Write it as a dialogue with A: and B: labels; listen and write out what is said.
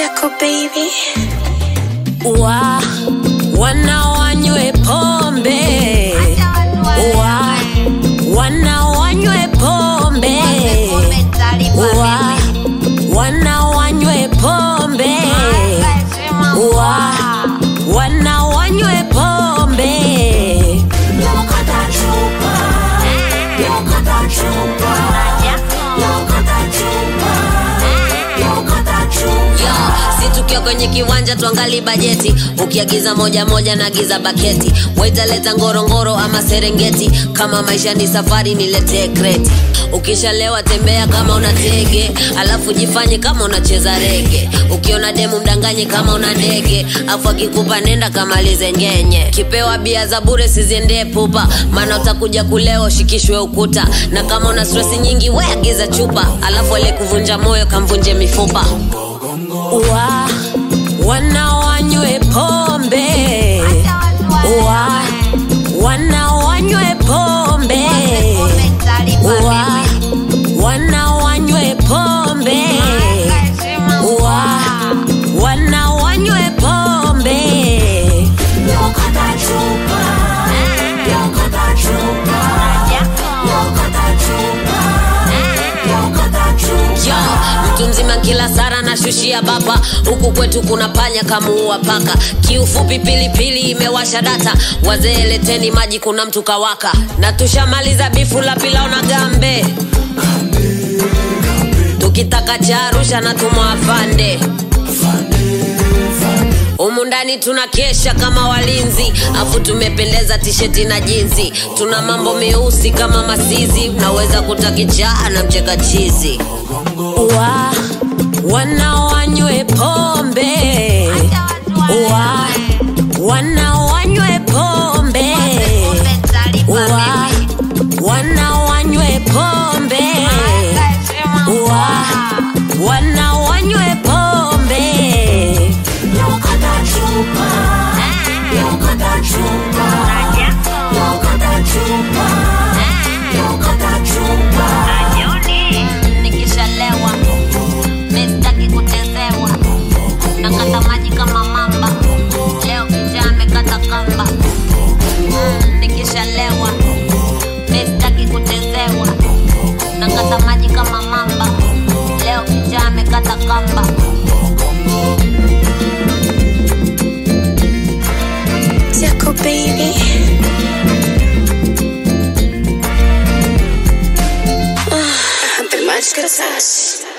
A: Tickle baby.
B: wa wana wanywe pombe wa wana wanywe pombe wa wana wanywe pombe wa wana wanywe pombe si tukiwa kwenye kiwanja tuangali bajeti ukiagiza moja moja na giza baketi waitaleta ngorongoro ama serengeti kama maisha ni safari niletee kreti ukishalewa tembea kama una tege alafu jifanye kama unacheza rege ukiona demu mdanganye kama una ndege afu akikupa nenda kamalize ngenye kipewa bia za bure siziendee pupa maana utakuja kulewa ushikishwe ukuta na kama una stresi nyingi we agiza chupa alafu aliyekuvunja moyo kamvunje mifupa wa wana wanywe pombe wa wana wanywe pombe wa wana wanywe pombe wa wana wanywe pombe Yo, mtu mzima kila sara na shushia bapa huku kwetu kuna panya kamuua paka kiufupi pilipili imewasha data wazee leteni maji kuna mtu kawaka na tushamaliza bifu la pilao na gambe tukitaka cha arusha na tumwafande humu ndani tuna kesha kama walinzi afu tumependeza tisheti na jinzi tuna mambo meusi kama masizi unaweza kutakichaa na mcheka chizi wa wana wanywe pombe wa wana wanywe pombe wa wana wanywe pombe wa wana wanywe pombe nikishalewa mistaki kutezewa nakata maji kama mamba leo kijaa amekata kamba Mm, nikishalewa mistaki kutezewa nakata maji kama mamba leo kijaa amekata kamba
A: Tickle baby. Ah, the magic touch.